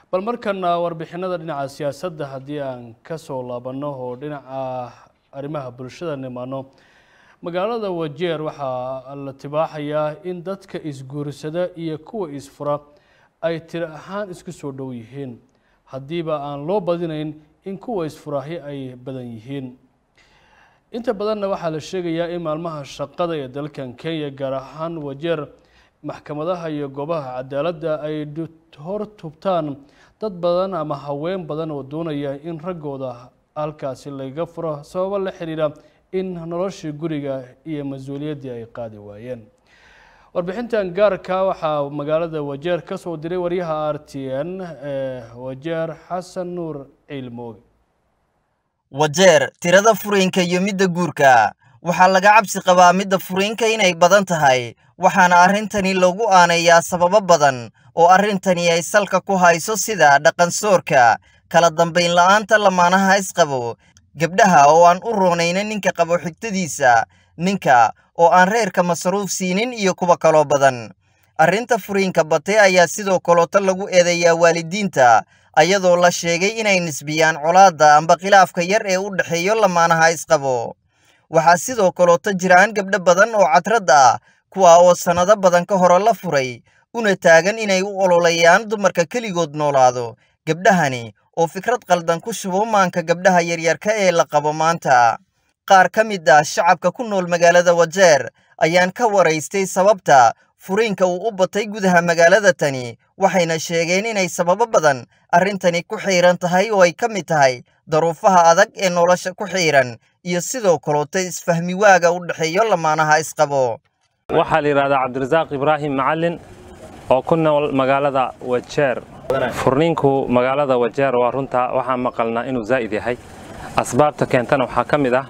bal markana warbixinada dhinaca siyaasadda haddii aan kasoo laabanno oo dhinaca arrimaha bulshada nimaano magaalada wajeer waxaa la tibaaxayaa in dadka isguursada iyo kuwa isfura ay tiri ahaan isku soo dhow yihiin haddiiba aan loo badinayn in kuwa isfuraahi ay badan yihiin inta badanna waxaa la sheegayaa in maalmaha shaqada ee dalkan kenya gaar ahaan wajeer maxkamadaha iyo goobaha cadaaladda ay hor tubtaan dad badan ama haween badan oo doonaya in raggooda halkaasi laga furo sababo la xiriira in noloshii guriga iyo mas-uuliyaddii ay qaadi waayeen warbixintan gaarka waxaa magaalada wajeer ka soo diray waryaha r t n ee wajeer xasan nuur ciilmooge wajeer tirada furiinka iyo midda guurka waxaa laga cabsi qabaa midda furiinka inay badan tahay waxaana arrintani lagu aanayaa sababo badan oo arrintani ay salka ku hayso sida dhaqansoorka kala dambayn la'aanta lamaanaha isqabo gabdhaha oo aan u roonayna ninka qabo xigtadiisa ninka oo aan reerka masruuf siinin iyo kuwa kaloo badan arrinta furiinka bate ayaa sidoo kaleeto lagu eedeeyaa waalidiinta ayadoo la sheegay inay nisbiyaan colaadda amba khilaafka yar ee u dhexeeyo lamaanaha isqabo waxaa sidoo kaleeto jiraan gabdho badan oo cadrad ah kuwa oo sannado badan ka hore la furay una taagan inay u ololayaan dumarka keligood noolaado gabdhahani oo fikrad qaldan ku shubo maanka gabdhaha yaryarka ee la qabo maanta qaar ka mid ah shacabka ku nool magaalada wajeer ayaan ka waraystay sababta furiinka uu u batay gudaha magaalada tani waxayna sheegeen inay sababo badan arrintani ku xiiran tahay oo ay ka mid tahay daruufaha adag ee nolosha ku xiiran iyo sidoo kaleeto isfahmi waaga u dhexeeyo lamaanaha isqabo waxaa la yidhahdaa cabdirasaaq ibraahim macalin oo ku nool magaalada wajeer furniinku magaalada wajeer waa runta waxaan maqalnaa inuu zaa'id yahay asbaabta keentana waxaa ka mid ah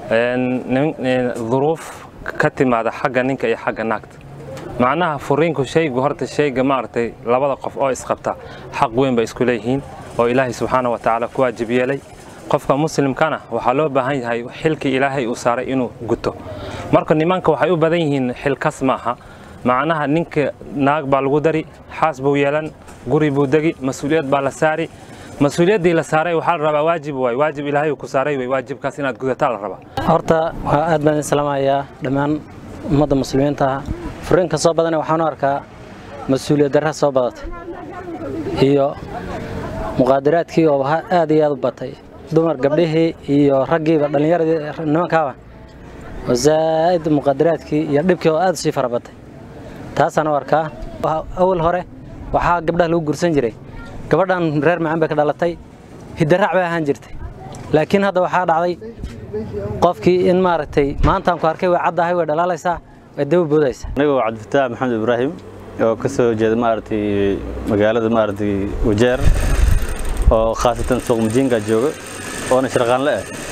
duruuf ka timaada xagga ninka iyo xagga naagta macnaha furiinku shaygu horta shayga maaragtay labada qof oo isqabta xaq weyn bay isku leeyihiin oo ilaahay subxaana wa tacaala ku waajib yeelay qofka muslimkana waxaa loo baahan yahay xilkii ilaahay uu saaray inuu guto marka nimanka waxay u badan yihiin xilkas maaha macnaha ninka naag baa lagu dari xaas buu yeelan guri buu degi mas-uuliyad baa la saari mas-uuliyaddii la saaray waxaa la rabaa waajib waay waajib ilaahay uu ku saaray way waajibkaas inaad gudataa la rabaa horta waa aad baan islaamayaa dhammaan ummadda muslimiinta furiinka soo badana waxaan u arkaa mas-uuliyad darra soo badatay iyo muqaadaraadkii oo aad iyo aad u batay dumar gabdhihii iyo raggiiba dhallinyaradii nimankaaba oo zaa'id muqaadaraadkii iyo dhibkii oo aad u sii fara batay taasaan u arkaa awal hore waxaa gabdhaha lagu gursan jiray gabadhan reer macaan bay ka dhalatay hidaraac bay ahaan jirtay laakiin hadda waxaa dhacday qofkii in maaragtay maantaan ku arkay way caddahay way dhalaalaysaa way daba boodaysaa anigoo cabdifataax maxamed ibraahim oo ka soo jeeda maaragtay magaalada maaragtay wajeer oo khaasatan suuq mujiinka jooga oona sharqaanle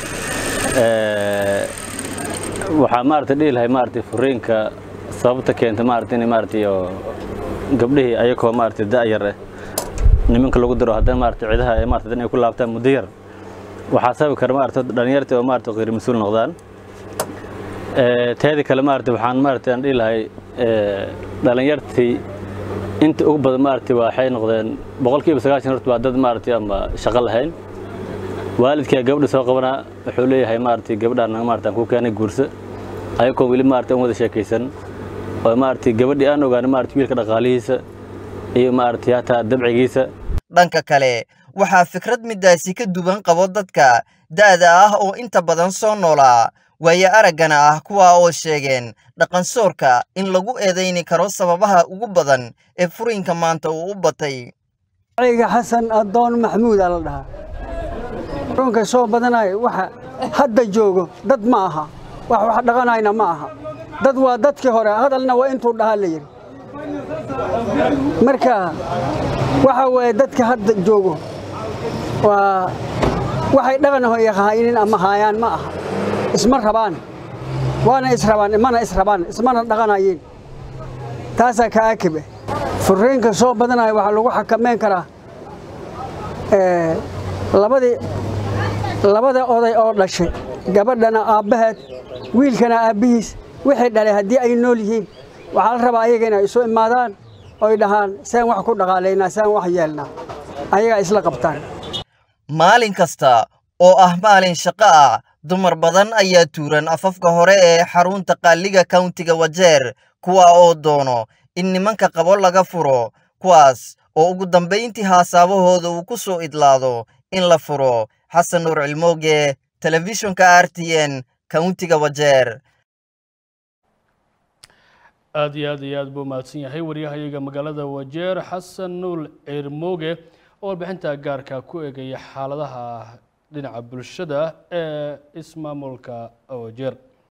ah waxaa maaragtay dhihi lahay maaragtay furiinka sababta keenta maaragtay in maaragtay oo gabdhihii ayagoo maaragtay da'yar ah nimanka lagu diro haddana maaragtay ciidaha ay maaragtay dan ay ku laabtaan muddo yar waxaa sababi kara maaragtay dhalinyartii oo maaragtay qeyr mas-uul noqdaan teeda kale maaragtay waxaan maaragtay aan dhihi lahay dhalinyartii inta ugu badan maaragtay waxay noqdeen boqolkiiba sagaashan horta waa dad maaragtay ama shaqo lahayn waalidkaa gabadha soo qabanaa wuxuu leeyahay maaragtay gabadhaan maaragtay aan ku keenay guurso ayagoo weli maaragtay aan wada sheekaysan oo maaragtay gabadhii aan ogaano maaragtay wiilka dhaqaalihiisa iyo maaragtay hataa dabcigiisa dhanka kale waxaa fikrad midaasi ka duwan qabo dadka da'da ah oo inta badan soo noolaa waayo araggana ah kuwa oo sheegeen dhaqansoorka in lagu eedayni karo sababaha ugu badan ee furiinka maanta uu u batay ga xasan adoon maxamuudaa la dhahaa furiinka soo badanaya waxa hadda joogo dad ma aha wax wax dhaqanayna ma aha dad waa dadkii hore hadalna waa intuu dhahaa la yidhi marka waxa weeye dadka hadda joogo waa waxay dhaqanaho yaqaaynin ama haayaan ma aha isma rabaan waana israbaan mana israbaan ismana dhaqanayeen taasaa ka akibe furiinka soo badanaya waxaa lagu xakameyn karaa labadii labada oday oo dhashay gabadhana aabbaheed wiilkana aabbihiis wixii dhalay haddii ay nool yihiin waxaa la rabaa ayaga inay isu imaadaan oy dhahaan saan wax ku dhaqaalaynaa saan wax yeelnaa ayagaa isla qabtaan maalin kasta oo ah maalin shaqo ah dumar badan ayaa tuuran afafka hore ee xarunta qaaliga kauntiga wajeer kuwa oo doono in nimanka qabo laga furo kuwaas oo ugu dambayntii haasaabahooda uu ku soo idlaado in la furo xasan nuur cilmooge telefishonka r t n kauntiga wajeer aada iyo aad iyo aad buu mahadsan yahay waryahayaga magaalada wajeer xasan nuul cirmooge oo warbixinta gaarka ku eegaya xaaladaha dhinaca bulshada ee ismaamulka wajeer